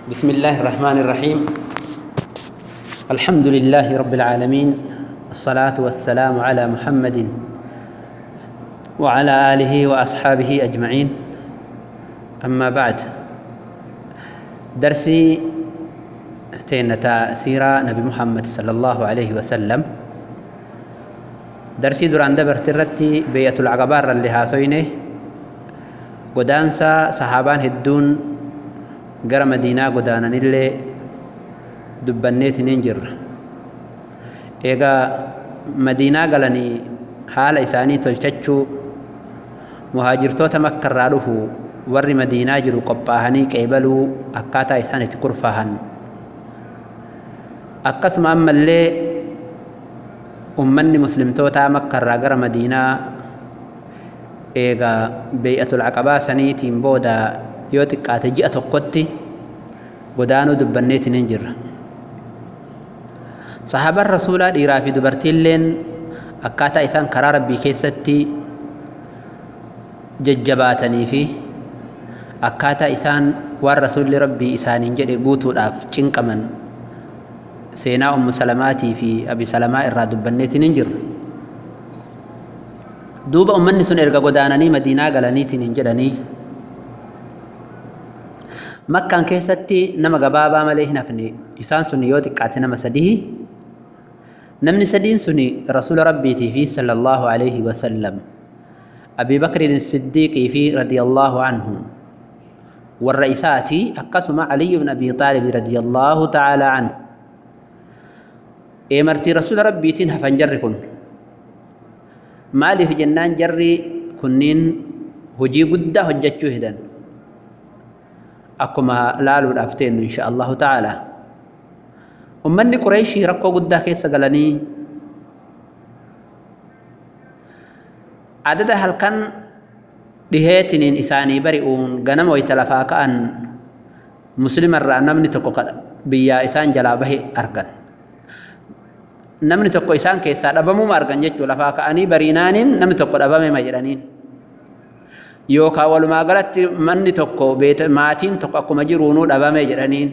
بسم الله الرحمن الرحيم الحمد لله رب العالمين الصلاة والسلام على محمد وعلى آله وأصحابه أجمعين أما بعد درسي تينتا سيرة نبي محمد صلى الله عليه وسلم درسي duraan dabarte irratti beeyyatul aqabaa irra illee haasoyne godaansa sahaabaan hedduun gara madiinaa godaananillee dubbanneetiniin jirra eegaa madiinaa galanii haala isaanii tolchachuu muhaajirtoota makka irraa dhufu warri madiinaa jiru qophaahanii qeebaluu akkaataa isaan itti kurfaahan akkasuma ammallee ummanni muslimtootaa makka irraa gara madiinaa eegaa beey'atul aqabaa saniitiin booda yoo xiqqaate ji'a tokkotti godaanuu dubbanneetiniin jirra sahaabaan rasuulaa dhiiraa fi dubartiilleen akkaataa isaan karaa rabbii keessatti jajjabaatanii fi akkaataa isaan waan rasuulli rabbii isaaniin jedhe guutuudhaaf cinqaman seenaa ummu salamaatii fi abi salamaa irraa dubbanneetiin hin jirra duuba ummanni sun erga godaananii madiinaa galaniitiin hin jedhanii makkaan keessatti nama gabaabaa malee hin hafne isaan sun yoo xiqqaate nama sadii namni sadiin sun rasuula rabbiitii fi sallallahu alaihi wasallam abii bakrin siddiiqii fi radiyallaahu anhu warra isaati akkasuma aliyu bin abii xaalib radiyallaahu ta'aalaa anhu eemartii rasuula rabbiitiin hafan jarri kun maaliif jennaan jarri kunniin hojii guddaa hojjechuu hedan akkuma laaluudhaaf teennu insha allahu ta'ala ummanni qureeshii rakkoo guddaa keessa galanii adada halkan dhiheetiniin isaanii bari'uun ganama wayta lafaa ka'an muslimarraa namni tokko biyyaa isaan jalaa bahe argan namni tokko isaan keessaa dhabamuma argan jechuu lafaa ka'anii bariinaaniin namni tokko dhabamema jedhaniin yookaan walumaa galatti manni tokko maatiin tokko akkuma jiruunuu dhabame jedhaniin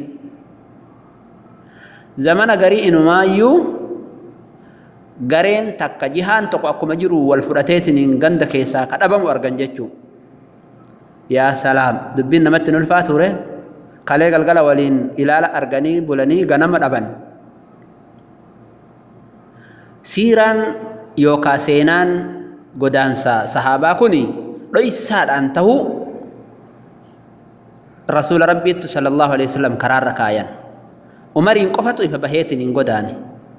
zamana garii inumaayyuu gareen takka jihaan tokko akkuma jiru wal fudhateetiniin ganda keessaa ka dhabamu argan jechuu yaa salaam dubbiin namatti nulfaa ture kalee galgala waliin ilaala arganii bulanii ganama dhaban siiraan yookaan seenaan godaansa sahaabaa kuni dhoysaadhaan tahuu rasuula rabbiittu sallallahu alaihi wasallam karaarra kaayan umariin qofatu ifa baheetiin hin godaane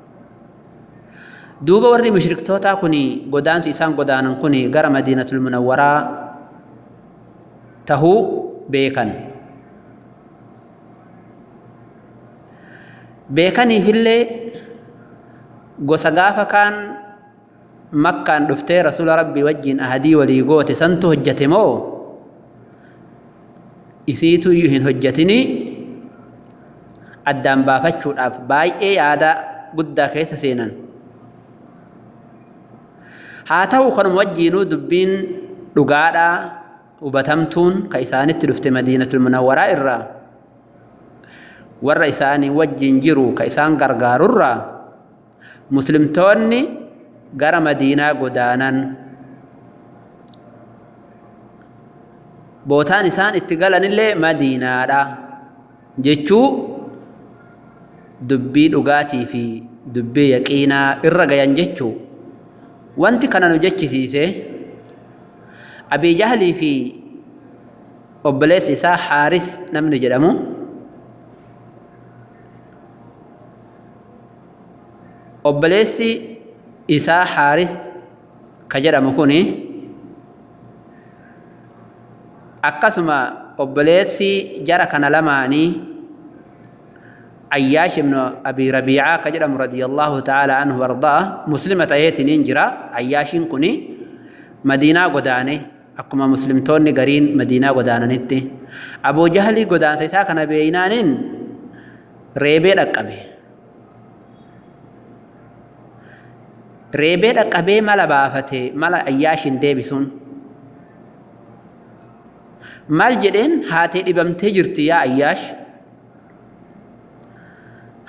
duuba warri mushriktootaa kuni godaansi isaan godaanan kuni gara madiinatul munawwaraa tahuu beekan beekaniifillee gosa gaafa kaan makkaan dhuftee rasuula rabbii wajjiin ahadii walii goote santu hojjate moo isiitu iyyuu hin hojjatinii addaan baafachuudhaaf baay'ee yaada guddaa keessa seenan haa ta'u kanuma wajjiinuu dubbiin dhugaadhaa hubatamtuun ka isaanitti dhufte madiinatul munawwaraa irraa warra isaanii wajjiin jiru ka isaan gargaarurraa muslimtoonni gara madiinaa godaanan bootaan isaan itti galanillee madiinaadha jechuu dubbii dhugaatii fi dubbii yaqiinaa irra gayan jechuu wanti kana nu jechisiise abii jahlii fi obboleessi isaa haaris namni jedhamu obboleessi isaa haaris ka jedhamu kuni akkasuma obboleessi jara kana lamaanii ayyaash ibnu abii rabiicaa ka jedhamu radiyallaahu ta'aalaa anhu wardaa muslima ta'eetiniin jira ayyaashiin kuni madiinaa godaane akkuma muslimtoonni gariin madiinaa godaananitti abuu jahlii godaansa isaa kana beeynaaniin reebee dhaqqabe reebee dhaqqabee mala baafate mala ayyaashin deebisuun maal jedheen haatee dhibamtee jirti yaa ayyaash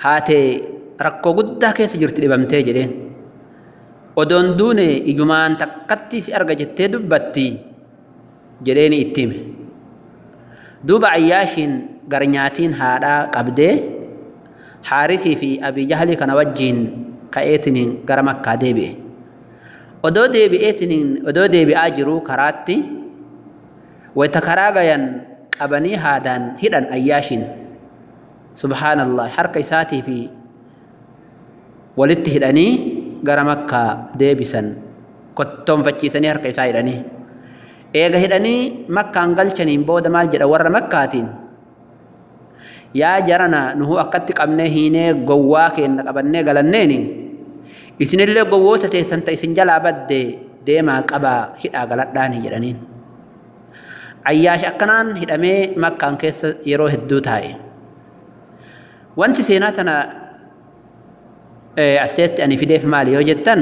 haatee rakkoo guddaa keessa jirti dhibamtee jedheen odoon duune ijumaan takkatti si arga jettee dubbatti jedheeni itti hime duuba ayyaashiin gar nyaatiin haadhaa qabdee haarisii fi abii jahlii kana wajjiin ka'eetiniin gara makkaa deebi'e odoo deebi'eetiniin odoo deebi'aa jiruu karaatti wayta karaa gayan qabanii haadaan hidhan ayyaashiin subhaanallah harka isaatii fi walitti hidhanii gara makkaa deebisan kottoonfachiisanii harka isaa hidhanii eega hidhanii makkaan galchaniin booda maal jedha warra makkaatiin yaa jarana nuhu akkatti qabnee hiinee gowwaa keenna qabannee galanneeni isinillee gowwoota teessan ta isin jalaa badde deemaa qabaa hidhaa galadhaanii jedhaniin ayyaash akkanaan hidhamee makkaan keessa yeroo hedduu taa'e wanti seenaa tana asteetti ani fideef maali yoo jettan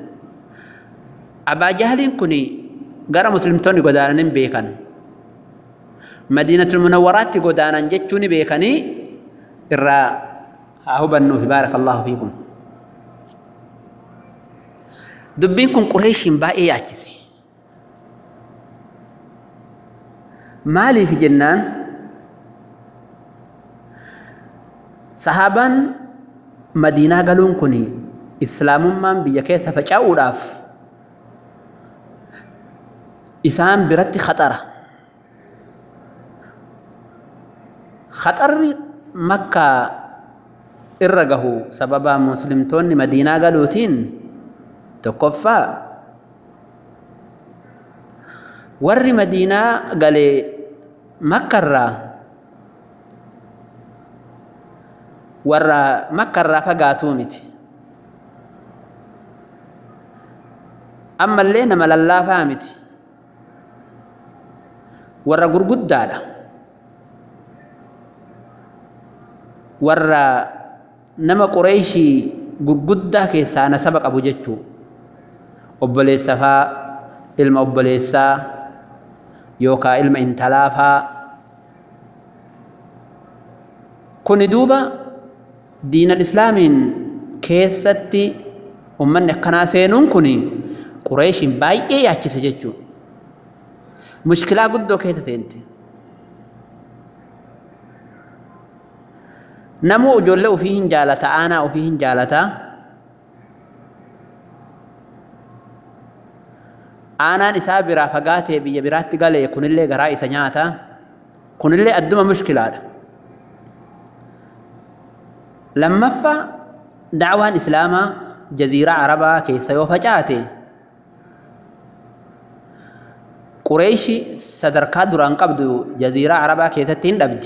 abaa jahaliin kun gara muslimtoonni godaanan beekan madiinatul munawwaraatti godaanan jechuu ni beekanii irraa haa hubannuufi baarakallahu fiikum dubbiin kun qureeshiin baay'ee yaachise maaliif jennaan sahaabaan madiinaa galuun kun islaamummaan biyya keessa faca'uudhaaf isaan biratti khaxara khaxarri makkaa irra gahu sababa muslimtoonni madiinaa galuutiin tokkoffaa warri madiinaa galee makkarraa warra makkarraa fagaatuu miti ammallee nama lallaafaa miti warra gurguddaadha warra nama qureeshii gurguddaa keessaa nasaba qabu jechuu obboleessa faa ilma obboleessaa yookaa ilma intalaa faa kuni duuba diinal islaamiin keessatti ummanni akkanaa seenuun kun qureeshiin baay'ee yaachise jechuu mushkilaa guddoo keessa seente namuu ijoollee ofii hin jaalata aanaa ofii hin jaalataa aanaan isaa biraa fagaatee biyya biraatti galee kunillee garaa isa nyaata kunillee adduma mushkilaadha lammaffaa dacwaan islaamaa jaziiraa arabaa keessa yoo facaate qureeshi sadarkaa duraan qabdu jaziiraa arabaa keessatti hin dhabdi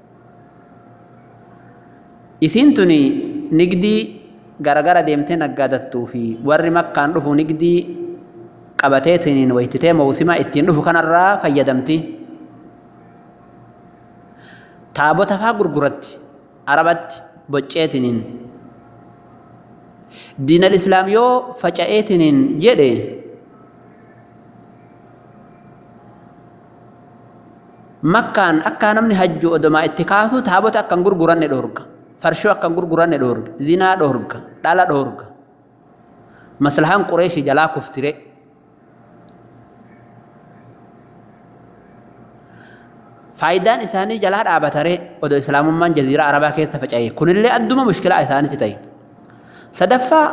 isiin tuni nigdii garagara deemtee naggaadattuu fi warri makkaan dhufu nigdii qabateetiniin waytitee mawsima ittiin dhufu kanarraa fayyadamti taabota faa gurguratti arabatti bocceetiniin diinal islaam yoo faca'eetiniin jedhe makkaan akka namni hajju odomaa itti kaasu taabota akkan gurguranne dhoorga farshoo akkan gurguranne dhoorga zinaa dhoorga dhala dhoorga maslahaan qureeshi jalaa kuftire faayidaan isaanii jalaa dhaabatare odoo islaamummaan jaziiraa arabaa keessa faca'e kunillee adduma mushkilaa isaanitti ta'e sadaffaa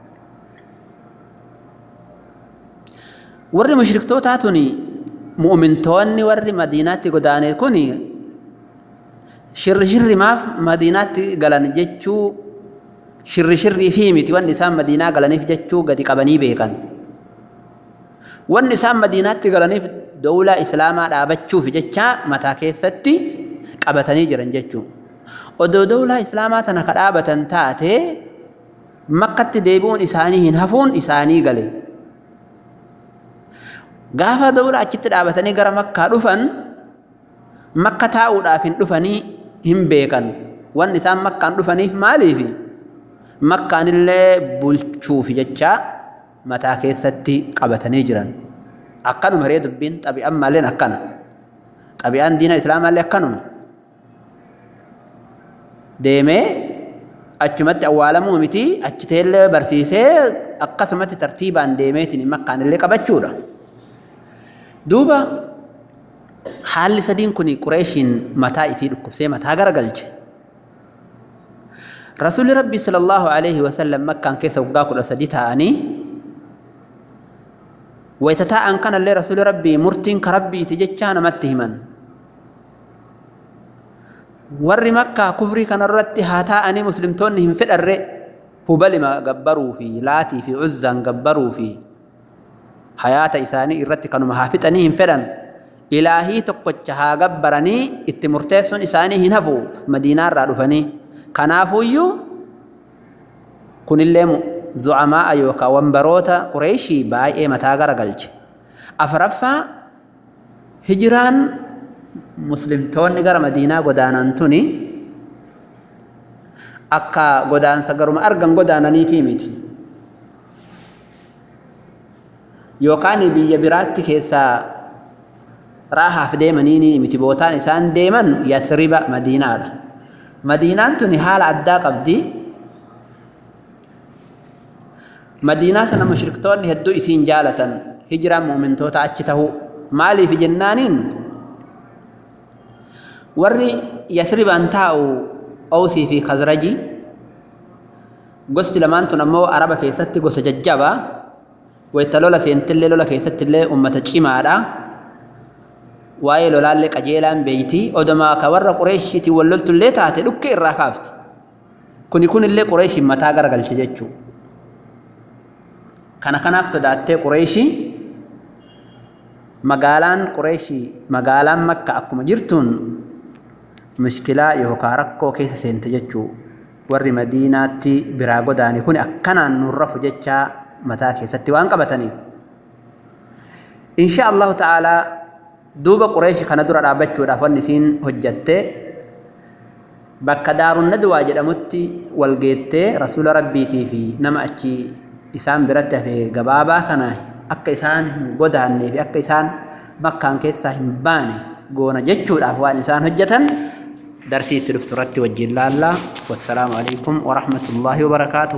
warri mushriktootaa tuni mu'mintoonni warri madiinaatti godaane kun shirri shirri maaf madiinaatti galan jechuu shirri shirrii fi miti wanni isaan madiinaa galaniif jechuu gadi qabanii beekan wanni isaan madiinaatti galaniif dawlaa islaamaa dhaabachuuf jecha mataa keessatti qabatanii jiran jechuu odoo dawlaa islaamaa tana ka dhaabatan taate makkatti deebi'uun isaanii hin hafuun isaanii gale gaafa dawlaa achitti dhaabatanii gara makkaa dhufan makka taa'uudhaaf hin dhufanii hin beekan wanni isaan makkaan dhufaniif maaliif makkaanillee bulchuuf jecha mataa keessatti qabatanii jiran akkanuma ree dubbiin xabi'aan maalleen akkana xabi'aan diina islaamaallee akkanuma deemee achumatti awwaalamuu miti achi teellee barsiisee akkasumatti tartiibaan deemeetiin makkaan illee qabachuudha. Duuba haalli sadiin kun qureeshiin mataa isii dhukkubsee mataa garagalche. Rasuulli Rabbii sallallahu alaihi wasallam makkaan keessa waggaa kudha sadi ta'anii wayita taa'an kanallee Rasuulli Rabbii murtiin ka rabbiiti jechaa namatti himan. warri makkaa kufrii kanarratti haa taa'anii muslimtoonni hin fedharre hubalima gabbaruu fi laatii fi uzzaan gabbaruu fi hayaata isaanii irratti kanuma haa fixanii hin fedhan ilaahii tokkocha haa gabbaranii itti murteessuun isaanii hin hafu madiinaarraa dhufanii kanaafuuyyuu kunillee zu'amaa'a yookaan wambaroota qureeshii baay'ee mataa garagalche afraffaa hijiraan muslimtoonni gara madiinaa godaanan tuni akka godaansa garuma argan godaananiitii miti yookaan biyya biraatti keessaa raahaaf deemanii miti bootaan isaan deeman yasriba madiinaadha madiinaan tuni haala addaa qabdi madiinaa tana mushriktoonni hedduu isiin jaalatan hijiraan muumintoota achi tahuu maaliif jennaaniin warri yasribaan taa'u awsii fi kazraji gosti lamaan tun ammoo araba keessatti gosa jajjabaa wayta lola seentillee lola keessattillee ummata cimaadha waa'ee lolaallee qajeelaan beeyti odomaa ka warra qureeshiitiin wal loltullee taate dhukke irraa kaafti kuni kunillee qureeshiin mataa garagalche jechuu kana kanaaf sodaattee qureeshii magaalaan qureeshii magaalaan makka akkuma jirtuun mushkilaa yookaan rakkoo keessa seente jechuu warri madiinaatti biraa godaane kun akkanaan nurrafu jechaa mataa keessatti waan qabataniif. Insha Allahu ta'aalaa duuba qureeshi kana dura dhaabbachuudhaaf wanni isiin hojjatte bakka daarun nadwaa jedhamutti wal geettee rasuula rabbiitii fi nama achi isaan biratti hafee gabaabaa kana akka isaan hin godaannee fi akka isaan makkaan keessaa hin baane goona jechuudhaaf waan isaan hojjetan darsii itti dhuftu irratti wajjin laallaa wassalaamu alaikum warahmatullaahi wabarakaatuh